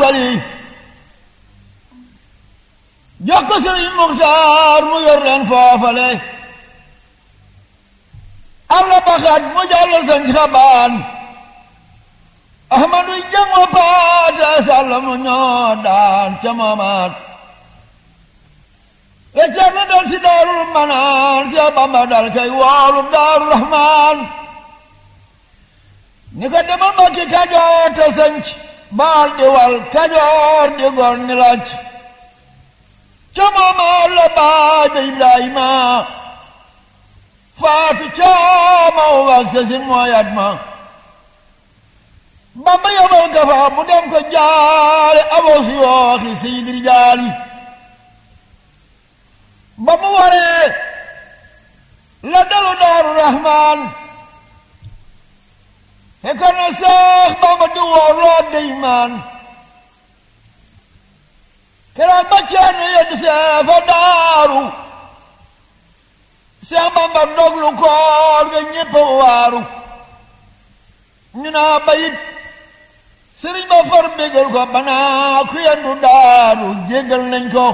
fali jox ko sëriñ Muxtaar mu yor leen foofale alla baxaat mu jàll sañ xabaan ahmadu jango paate sàll mu ñoo daan ca moomaat recca na dal si daarul manaan si bamba dal kay woolu daaru rahmaan ni ko demal mbakki kajoor te sanc baal di wal kajoor di gor ni lacc ca moomaat la baay ba ibrahima faatu caama wak sasin mooyat ma bamba yabal ka fa mu dem ko jaale aboo si yooxi seydir jaali ba mu waree la dalu daaru rahmaan fekkoon na seex bamba di woor loo deymaan keroog ba ceerno yedd see fa daaru seex bamba doglu koor ga ñépp waaru ñu naa bayit sëriñ ba far bégal ko banaa ku yendu daaru jéggal nañ ko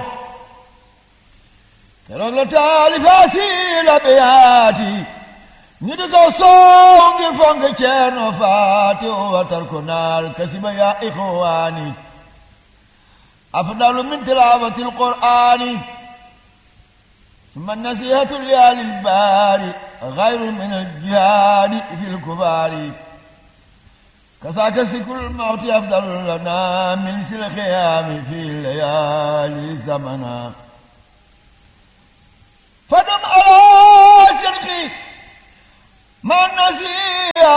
keroog la taalifaasi la beyaati ñu di ko soow ngir fonk ceerno faati watar ko naal kasiba yaa ixwaani afdalu min tilaawati alqur'aani summa nasihatu liyaali lbaari gayru min aljihaadi fi lkubaari kasaaka sikul mawti afdalu lana min sil xiyaami fi layaali zamana fadum ala sirki ma nasiya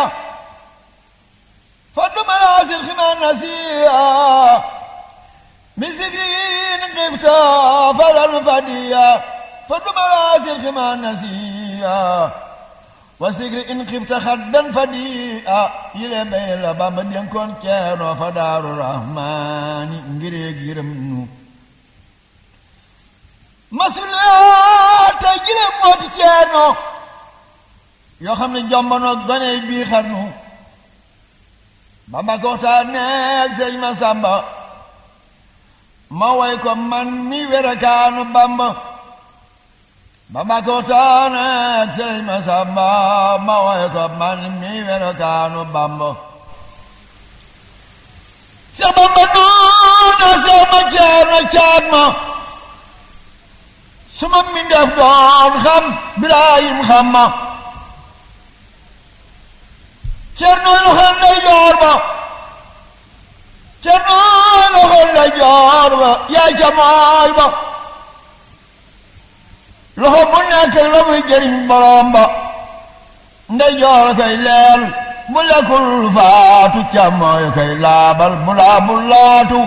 fadum ala sirki ma nasiya min sikrin qifta falal fadiya fadum ala sirki ma nasiya wa sikri in xifta xaddan fadiya yile bay la Bamba dénkoon ceerno fa daaru rahmaani ngireeg yërëm nu masuliyaat tey jile mooti ceerno yoo xam ne jombono gone bii xarnu Bamba ko waxtaan neeg sëñ ma sàmba ma way ko man mi werakaanu Bamba Bamba ko waxtaan neeg sëñ ma sàmba ma way ko man mi werakaanu Bamba Seex Bamba noona seex ma ceerno caat ma suma mi def doon xam Birahim xam ma Cerno loxo ndeyjoor ba Cerno loxo ndeyjoor ba yaay ca mooy ba loxo bu nekk la muy jëriñ borom ba ndeyjoor kay leel bu lekkul faatu ca mooy kay laabal mu laabul laatu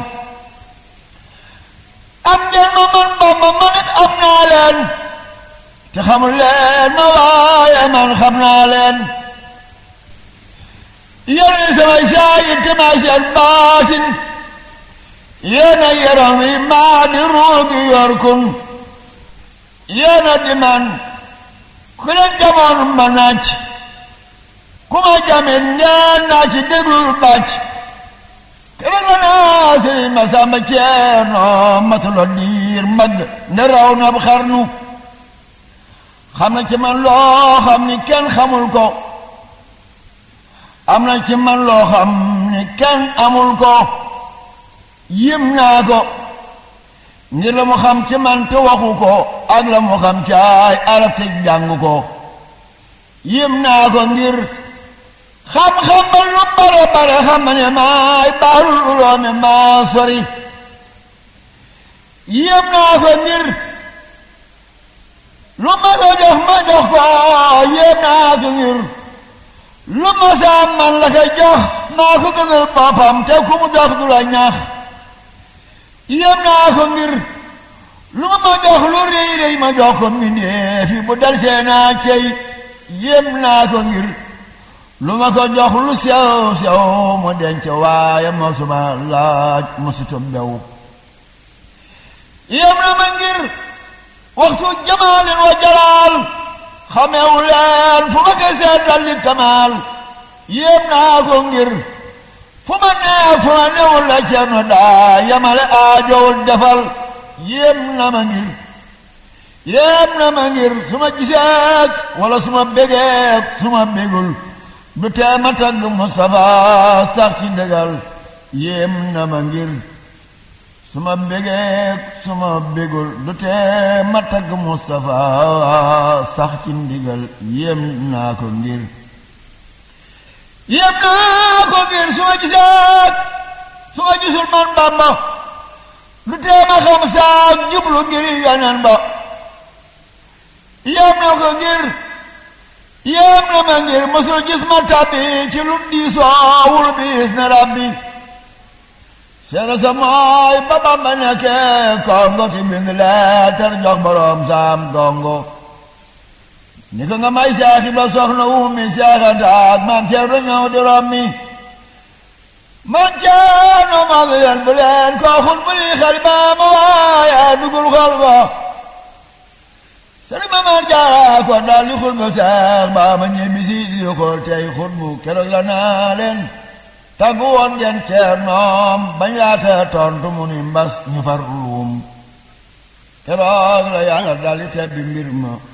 am ngeen ma man Bamba man it am naa leen te xamul leen ma waaye man xam naa leen yéenay samay saayir te maay seen baatin yéena yaram wi maa di ruugi yor kun yéena di man ku leen jamoon ma naaj ku ma jamin ngeen naa ci déglul bàcc keroog la naa sëriñ ma sàmba ceerno matula diir mag ne raw na xarnu xam na ci man loo xam ni kenn xamul ko am na ci man loo xam ni kenn amul ko yim naa ko ngir la mu xam ci man te waxu ko ak la mu xam caay arab te jàng ko yim naa ko ngir xam-xam ba lu bare bare xam ne maay baarul uloomi maa sori yim naa ko ngir lu ma ko jox ma jox ko yim naa ko ngir lu ma saa man la koy jox maa ko gënal boppam te ku mu jox du la ñaax yem naa ko ngir lu ma ma jox lu rëy rëy ma jox ko mbindéef yi bu dal see naa cey yem naa ko ngir lu ma ko jox lu sew sew mu denc waaye mosuma laaj mosutu mbew yem na ma ngir waxtu jamaalin wa jalaal xamewu leen fu ma ko seetal li kamaal yéem naa ko ngir fu ma neex fu ma newul la cerno daa yamale aajowul defal yéem na ma ngir yéem na ma ngir su ma giseek wala su ma bégeek su ma bégul du tee ma tagg Mustafa sax ci dëgal yéem na ma ngir su ma bégeek su ma bégul du tee ma tagg Mustafa sax ci ndigal yéem naa ko ngir yéem naa ko ngir su ma giseek su ma gisul man Bamba du tee ma xam saak jublu ngir yeneen ba yéem na ko ngir yéem na ma ngir mosul gis ma tàbbi ci lu diisoowul biis na rabbi seena sa mooy ba Bamba nekkee kongo ti bind leetar jox boroom saam dongo ni ko nga may seexi ba soxna wumi seexantaak maam ceerno ñëw di rommi man ceerno maa ngi leen bu leen koo xut bu lii xel ba ma waaye dugul xol ba sëriñ Mamar Jaara ko daal di xut bu seex ba ma ñibbi si di xool tey xut bu keroog la naa leen tàggu woon ngeen ceernoom bañ laata tontu mu ni mbas ñu far luum keroog la yàlla daal di tebbi mbir ma